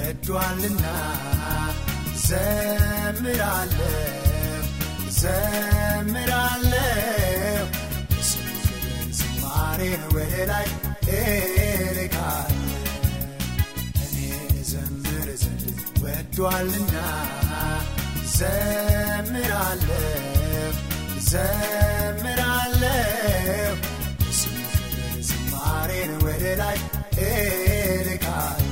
ወዷልና ዘምራለሁ ዘምራለሁ ስሙ ክብር ዝማሬን ወደ ላይ እልካለሁ እኔ ዘምር ዘንድ ወዷልና ዘምራለሁ ዘምራለሁ ስሙ ክብር ዝማሬን ወደ ላይ እልካለሁ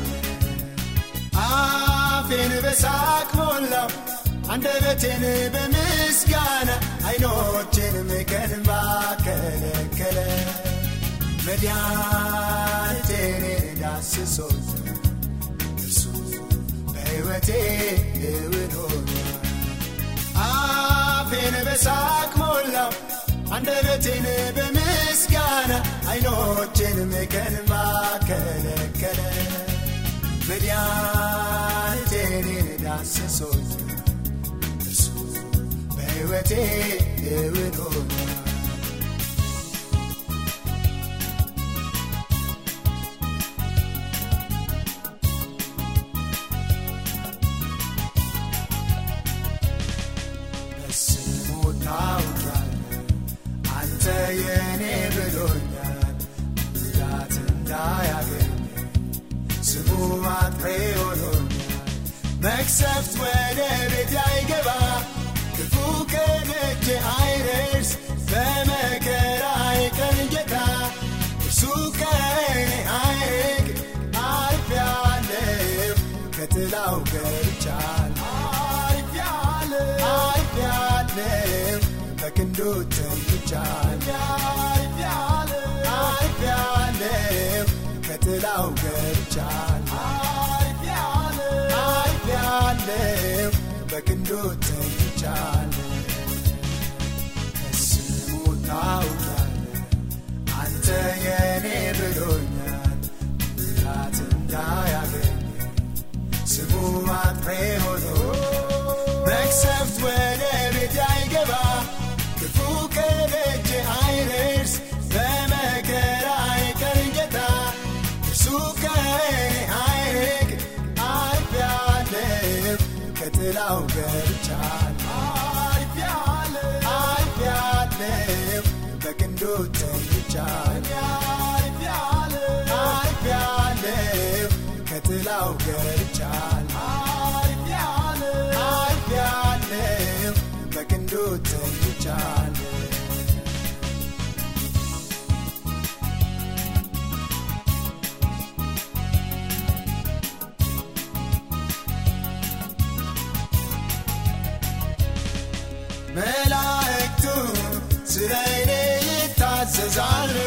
አፌን በሳቅ ሞላው አንደበቴን በምስጋና አይኖቼንም ከእንባ ከለከለ መድኃኒቴን ዳስሶኝ እርሱ በሕይወቴ እውን ሆኗል አፌን በሳቅ ሞላው አንደበቴን በምስጋና አይኖቼንም ከእንባ ከለከለ መድኃኒቴን ዳስሶኝ እርሱ በሕይወቴ እውን ሆኗል በስሙ ታውቂያለህ አንተ የኔ ብሎኛል ጉዳት እንዳያገኝ ስሙ አጥሬ ሆኖኛል መቅሰፍት ወደ ቤት አይገባ ክፉ ከደጅ አይደርስ በመከራዬ ቀን ጌታ እርሱ ከእኔ አይርቅ አልፌአለሁ ከጥላው ገብቻለሁ አልፌአለሁ አልፌአለሁ በክንዱ ተኝቻለሁ አልፌአለሁ አልፌአለሁ ከጥላው ገብቻለሁ አልፌአለሁ አልፌአለሁ በክንዱ ተኝቻለሁ ከስሙ ታውቃለህ አንተ የኔ ብሎኛል ጉዳት እንዳያገኝ ስሙ አጥሬ ሆኖ መቅሰፍት ወደ ቤት አይገባ ክፉ ከደጅ አይደርስ በመከራዬ ቀን ጌታ እርሱ ከእኔ አይርቅ አልፌአለሁ ከጥላው ገብቻለሁ አልፌአለሁ አልፌአለሁ በክንዱ ተኝቻለሁ አልፌአለሁ አልፌአለሁ ከጥላው ገብቻለሁ አልፌአለሁ አልፌአለሁ በክንዱ ተኝቻለሁ መላእክቱ ስለ እኔ ይታዘዛሉ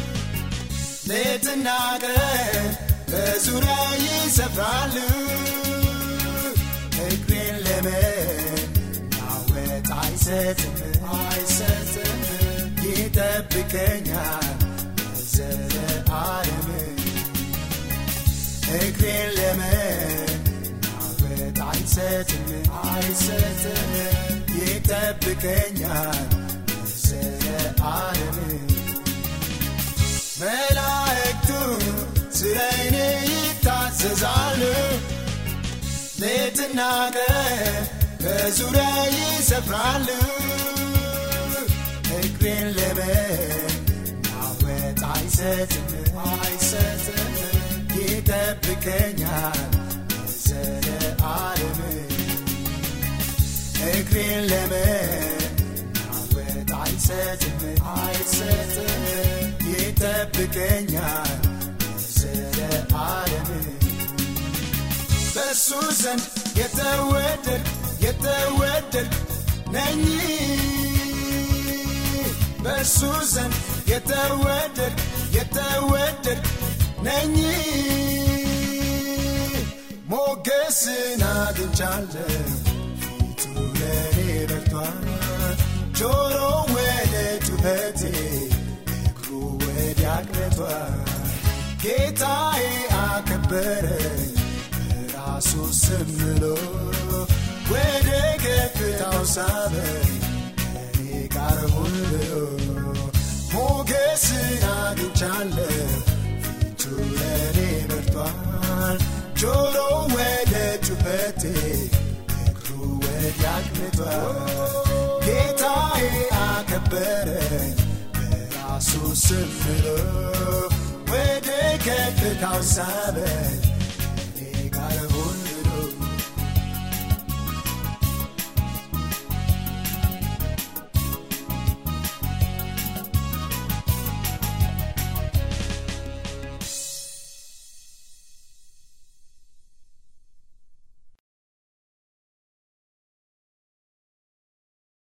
ሌትና ቀን በዙሪያ ይሰፍራሉ እግሬን ለመናወጥ አይሰጥም አይሰጥም ይጠብቀኛል ለዘለዓለም እግሬን ለመናወጥ አይሰጥም አይሰጥም ይጠብቀኛል ለዘለዓለም መላእክቱ ስለ እኔ ይታዘዛሉ ሌትና ቀን በዙሪያ ይሰፍራሉ እግሬን ለመናወጥ አይሰጥም አይሰጥም ይጠብቀኛል ለዘለዓለም እግሬን ለመናወጥ አይሰጥም አይሰጥም ይጠብቀኛል ለዘለዓለም በእሱ ዘንድ የተወደድ የተወደድ ነኝ በእሱ ዘንድ የተወደድ የተወደድ ነኝ ሞገስን አግኝቻለሁ ፊቱ ለኔ በርቷል ጆሮ ወደ ጩኸቴ እግሩ ወዲያ አቅንቷል ጌታዬ አከበረኝ በራሱ ስም ምሎ ወደ ከፍታው ሳበኝ ከኔ ጋር ሁን ብሎ ሞገስን አግኝቻለሁ ፊቱ ለኔ በርቷል ጆሮ ወደ ረድቷል ጌታዬ አከበረኝ በራሱ ስም ምሎ ወደ ከፍታው ሳበኝ